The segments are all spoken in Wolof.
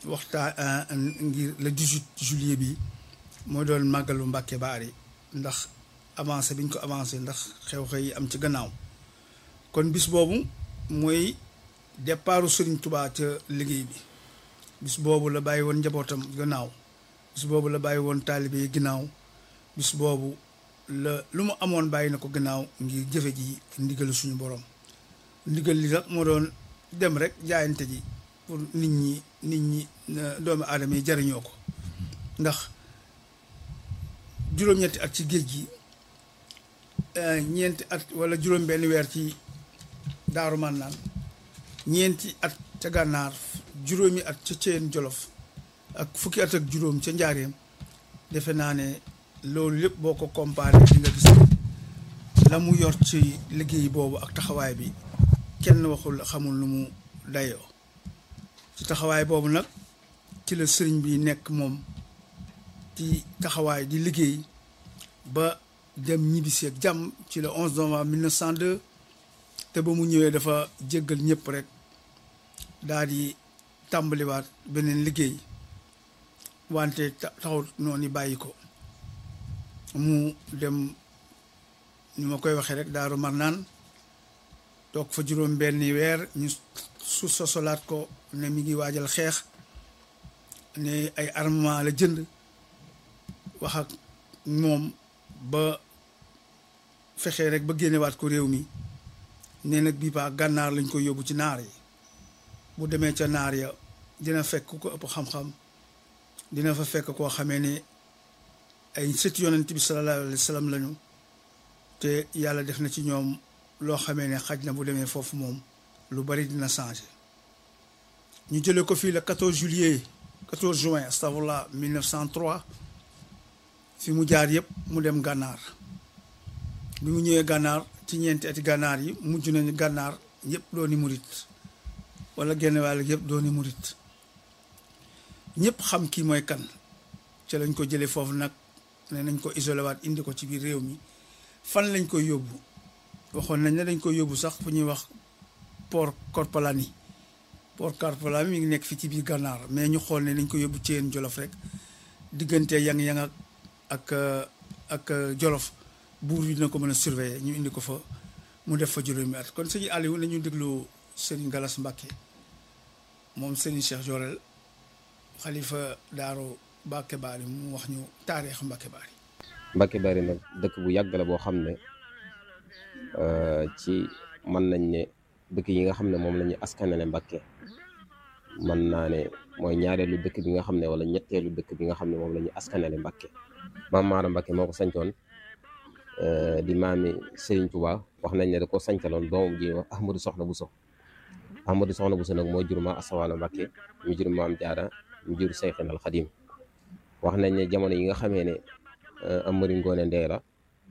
waxtaan ngir le 18 juillet bi mooy doon màggalu Mbàkke Baari ndax avancé bi ñu ko avancé ndax xew-xew yi am ci gannaaw kon bis boobu mooy départu Serigne Touba ca liggéey bi bis boobu la bàyyi woon njabootam gannaaw bis boobu la bàyyi woon taalibe yi gannaaw bis boobu la lu mu amoon bàyyi na ko gannaaw ngir jëfe ji ndigalu suñu borom ndigal li nag moo doon dem rek jaayante ji pour nit ñi nit ñi doomu aadama yi jariñoo ko ndax juróom-ñetti at ci géej gi ñeenti at wala juróom benn weer ci daaru mànnaan ñeenti at ca gànnaar juróomi at ca ceen jolof ak fukki at ak juróom ca njaareem defe naa ne loolu lépp boo ko comparé di nga gis la mu yor ci liggéey boobu ak taxawaay bi kenn waxul xamul lu mu dayoo ci taxawaay boobu nag ci la sëriñ bi nekk moom ci taxawaay di liggéey ba dem ñibbisi ak jàmm ci le 11 novembre 1902 te ba mu ñëwee dafa jéggal ñëpp rek daal di tàmbaliwaat beneen liggéey wante taxut noonu bàyyi ko mu dem ni ma koy waxee rek daaru marnaan toog fa juróom benn weer ñu su sosolaat ko ne mi ngi waajal xeex ne ay armement la jënd wax ak moom ba fexee rek ba génnewaat ko réew mi nee nag bii baa gànnaar lañ koy yóbbu ci naar yi bu demee ca naar ya dina fekk ku ko ëpp xam-xam dina fa fekk koo xamee ne ay sët yonent bi sallallahu alayhi wa sallam lañu te yàlla def na ci ñoom loo xamee ne xaj na bu demee foofu moom lu bari dina changé ñu jëlee ko fii le 14 juillet 14 juin astafurlah 1903 fi mu jaar yëpp mu dem gànnaar bi mu ñëwee gànnaar ci ñeenti ati gànnaar yi mujj nañu gànnaar yëpp dooni murit wala genn wàll yëpp dooni murit ñëpp xam kii mooy kan ca lañ ko jëlee foofu nag ne nañ ko isolé waat indi ko ci biir réew mi fan lañ koy yóbbu waxoon nañ ne dañ koy yóbbu sax fu ñuy wax port Korpalani port Korpalani mi ngi nekk fii ci biir gànnaar mais ñu xool ne nañ ko yóbbu ci yéen jolof rek diggante yang-yang ak ak ak jolof buur bi dina ko mën a surveiller ñu indi ko fa mu def fa juróomi at kon sëñ Aliou nañu déglu Serigne Galas Mbacke moom Serigne Cheikh Jorel xalifa daaru Mbacke Bari mu wax ñu taarix Mbacke Bari Mbacke Bari nag dëkk bu yàgg la boo xam ne ci mën nañ ne dëkk yi nga xam ne moom la ñu askanale Mbacke mën naa ne mooy ñaareelu dëkk bi nga xam ne wala ñetteelu dëkk bi nga xam ne moom la ñu askanale Mbacke maam Maara Mbacke moo ko sancoon di maami Serigne Touba wax nañ ne da ko sancaloon doomam ji wax Ahmadou Soxna Bousso Ahmadou Soxna Bousso nag moo jur ma Asawaalo Mbacke mu jur maam Jaara mu jur Seyxin al Xadim wax nañ ne jamono yi nga xamee ne Amari Ngoone Ndeela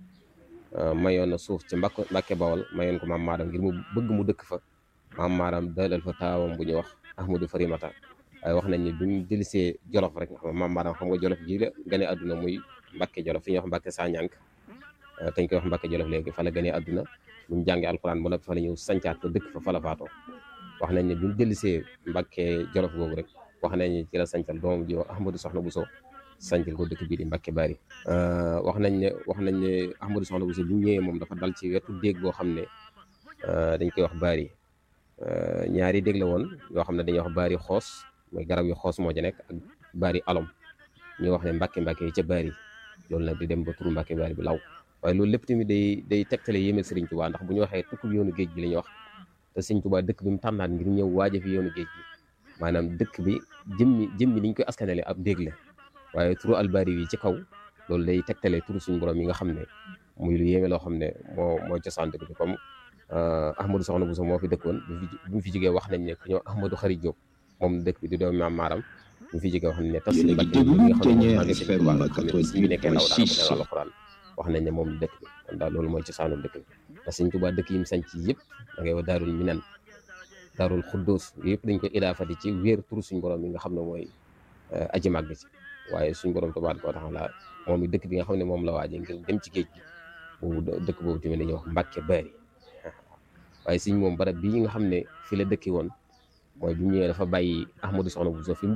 mayoon na suuf ci mbakk Mbacke Bawol mayoon ko maam Maaram ngir mu bëgg mu dëkk fa maam Maaram dalal fa taawam bu ñuy wax Ahmadou Farimata waaye wax nañ ne bu ñu dellusee Jolof rek nga xam maam Maaram xam nga Jolof ji la gane àdduna muy Mbacke Jolof fi ñuy wax Mbacke Sañank dañ koy wax Mbacke Jolof léegi fa la gane àdduna bu ñu jàngee alxuraan ba noppi fa la ñëw sancaat ko dëkk fa fa la faatoo wax nañ ne bu ñu dellusee Mbacke Jolof googu rek wax nañ ne ci la sancal doomam ji wax Ahmadou Soxna Bousso sancal ko dëkk bii di Mbacke Bari wax nañ ne wax nañ ne Ahmadou Soxna Bousso bu ñëwee moom dafa dal ci wetu déeg boo xam ne dañ koy wax Bari ñaari déeg la woon yoo xam ne dañuy wax Bari xoos mooy garab yu xoos moo ca nekk ak Bari alom ñu wax ne Mbacke Mbacke yi ca Bari loolu nag di dem ba turu Mbacke Bari bi law waaye loolu lépp tamit day day tegtale yéemel Serigne Touba ndax bu ñu waxee tukkub yoonu géej gi la ñuy wax te Serigne Touba dëkk bi mu tànnaat ngir ñëw waaje fi yoonu géej gi maanaam dëkk bi jëmmi jëmmi niñ koy askanale ab déeg la waaye turu albari yi ci kaw loolu day tegtale turu suñu borom yi nga xam ne muy lu yéeme loo xam ne moo mooy cosaan dëkk bi comme Ahmadou Soxna Bousso moo fi dëkkoon bu mu fi jógee wax nañ ne ku ñëw Ahmadou Xari Diop moom dëkk bi di doomu maam Maaram bu mu fi jógee wax nañ ne tas suñu Mbàkke bi nga xam ne maa ngi sëñ Touba nga xam ne suñu nekkee ndaw daa ko alxuraan wax nañ ne moom dëkk bi kon daal loolu mooy cosaanu dëkk bi te sëñ Touba dëkk yi mu sanc yëpp da ngay wax daarul minan daarul xuddoos yëpp dañ ko idaafati ci wéer turu suñu borom yi nga xam ne mooy aji màgg ci waaye suñu borom tabaaraka wa taala moom i dëkk bi nga xam ne moom la waaje ngir dem ci géej gi boobu dëkk boobu tamit dañuy wax Mbàkke Bari waaye suñ moom barab bii nga xam ne fi la dëkki woon mooy bi mu ñëwee dafa bàyyi Ahmadou Soxna Bousso fi